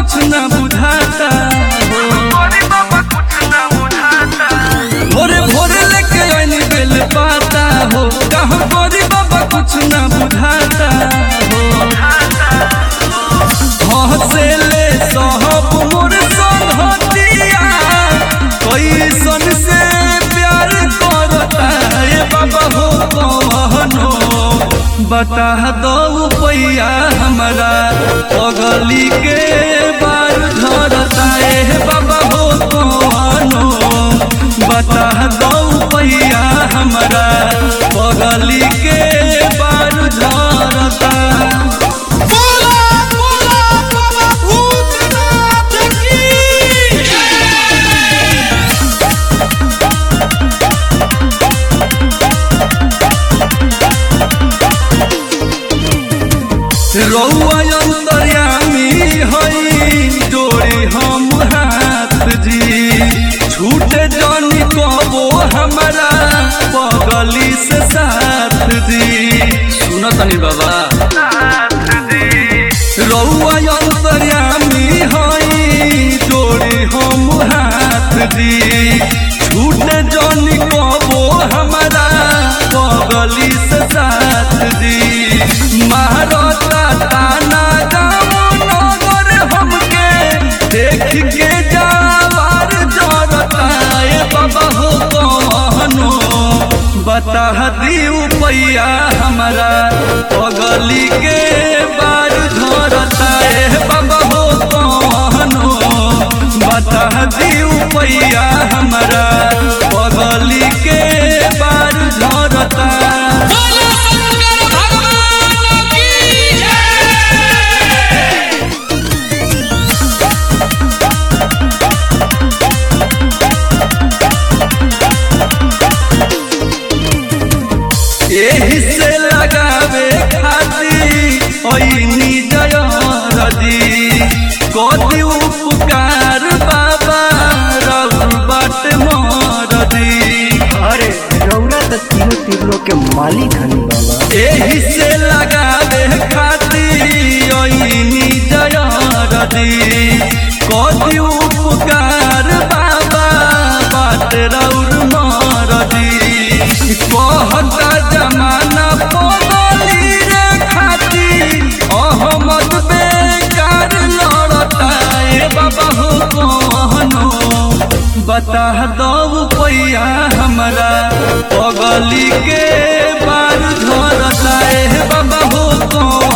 कुछ न बुझाता हो भोरे भोरे लेके आइनी बेल पाता हो कहाँ गोरी बाबा कुछ न बुझाता हो हंसेले सहब मोर संगतिया कैसन से प्यार करता ए बाबा हो कहनो बता दो पैया हमारा पगली के बार धरता ए बाबा हो कहनो बता दो पैया हमारा पगली के बार धरता बोला बोला बाबा भूतनाथ की रौआ अंतर्यामी हई जोड़ी हम हाथ जी छूटे जानी कबो हमारा पगली से साथ जी सुनो तनी बाबा रौआ अंतर्यामी हई जोड़ी हम हाथ जी छूटे जानी कबो हमारा पगली से साथ जी महारता ताना गाँव नगर हमके देख के जावार जरता ए बाबा हो कहनो बता दियो पैया हमारा पगली के बार धरता ए बाबा हो कहनो बता दियो पैया हमारा पगली के बार धरता बोला शंकर भगवान की जय एही से लगावे खाती ओइनी जयरदी कति उपकार बाबा रघु बट मरदी अरे रौरा त तीनों तीनों के मालिक हनी बाबा एही से लगावे खाती ओइनी जयरदी कति उपकार बाबा बाट रौर मरदी कहता जमाना पगली रे खाती अहमद बेकार लड़ता ए बाबा हो कहनो बता दो पैया हमारा पगली के बार धरता ए बाबा हो कहनो